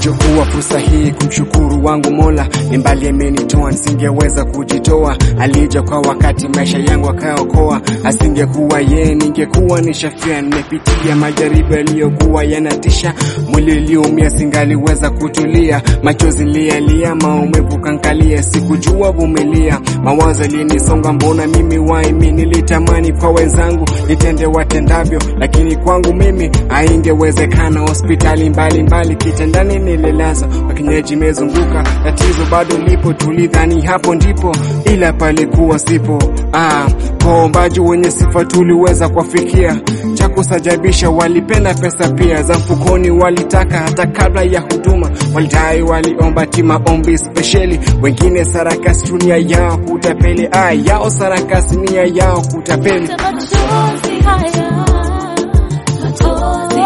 Nachukua fursa hii kumshukuru wangu Mola, ni mbali amenitoa, nisingeweza kujitoa. Alija kwa wakati maisha yangu akaokoa, asingekuwa yeye ningekuwa nishafia. Nimepitia majaribu yaliyokuwa yanatisha, mwili ulioumia singaliweza kutulia, machozi niliyalia, maumivu kankalia, sikujua vumilia, mawazo yalinisonga, mbona mimi waimi, nilitamani kwa wenzangu nitende watendavyo, lakini kwangu mimi haingewezekana. Hospitali mbalimbali, kitandani nililazwa, wakinyeji mezunguka, tatizo bado lipo, tulidhani hapo ndipo, ila palikuwa sipo. Ah, kwa waombaji wenye sifa tuliweza kuwafikia, cha kusajabisha walipenda pesa pia za mfukoni, walitaka hata kabla ya huduma, walidai waliomba ti maombi spesheli, wengine sarakasi dunia yao kutapeli, ah, yao sarakasi nia yao kutapeli. Machozi haya, machozi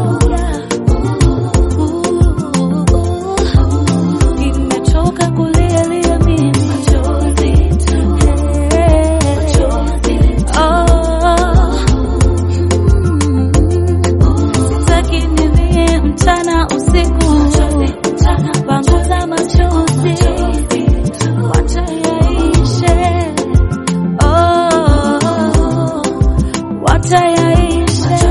tu. Nimechoka kulialia mimi. Machozi tu. Machozi tu. Sitaki nilie mchana usiku. Panguza machozi. Wacha yaishe. Oh, wacha yaishe.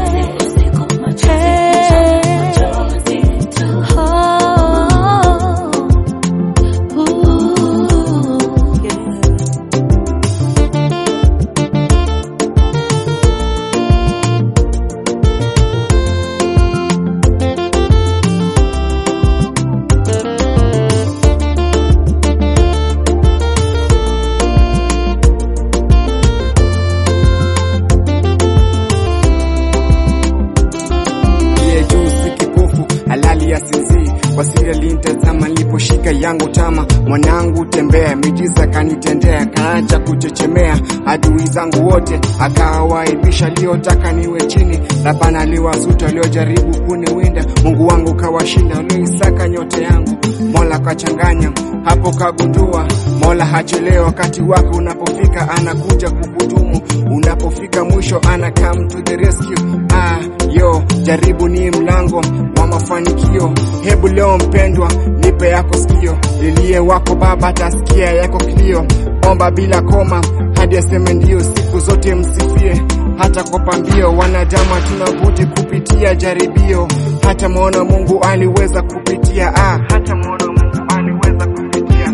Oh, ooh, yeah. Aliye juu si kipofu, halali ya sinzii. Kwa siri alinitazama niliposhika yangu tama, mwanangu tembea, miujiza kanitendea, kaacha kuchechemea adui zangu wote, akawaibisha aliyotaka niwe chini. Labana aliwasuta waliojaribu kuniwinda, Mungu wangu kawashinda walioisaka nyote yangu. Mola kachanganya hapo, kagundua Mola hachelewa, wakati wako unapofika anakuja kukudumu, unapofika mwisho ana come to the rescue. Ah, yo jaribu ni mlango wa mafanikio. Hebu leo mpendwa, nipe yako sikio, lilie wako baba, atasikia yako kilio. Omba bila koma hadi aseme ndio, siku zote msifie hata kwa pambio. Wanadamu hatuna budi kupitia jaribio, hata mwana Mungu aliweza kupitia. Ah, hata mwana Mungu aliweza kupitia.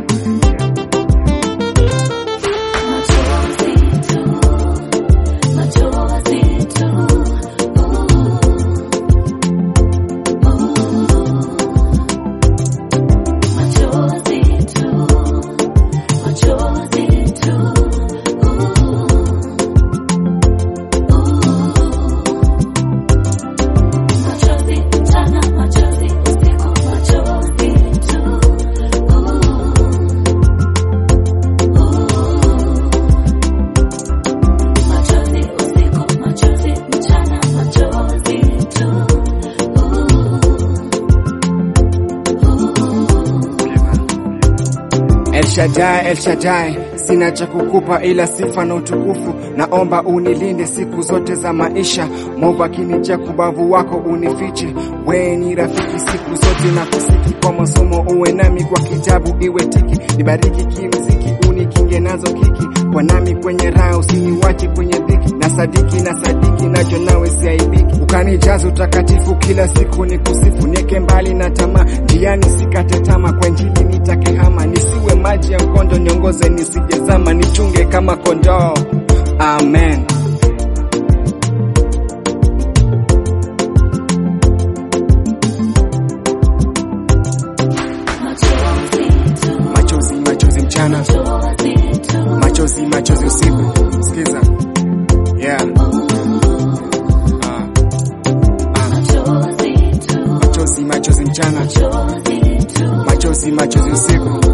Machozi tu, machozi tu. Machozi tu, machozi tu. Machozi mchana, machozi usiku, machozi tu. Machozi usiku, machozi mchana, machozi tu. El Shaddai, El Shaddai, sina cha kukupa ila sifa na utukufu. Naomba unilinde siku zote za maisha, mwovu akinijia kubavu wako unifiche. Wewe ni rafiki siku zote na kusiki, kwa masomo uwe nami, kwa kitabu iwe tiki. Nibariki kimziki, unikinge nazo kiki, kwa nami kwenye raha, usiniwache kwenye dhiki. Na sadiki na sadiki, nacho nawe siaibiki, ukanijaza utakatifu kila siku ni kusifu, nieke mbali na tamaa, njiani sikate tama, kwa injili nitake hama, nisiwe maji ya mkondo, niongoze nisijezama, nichunge kama kondoo. Amen. Machozi tu, Machozi, machozi mchana, machozi tu. machozi, machozi usiku. Sikiza, yeah. Ah. Ah. Machozi tu, Machozi, machozi mchana, machozi tu. machozi, machozi usiku.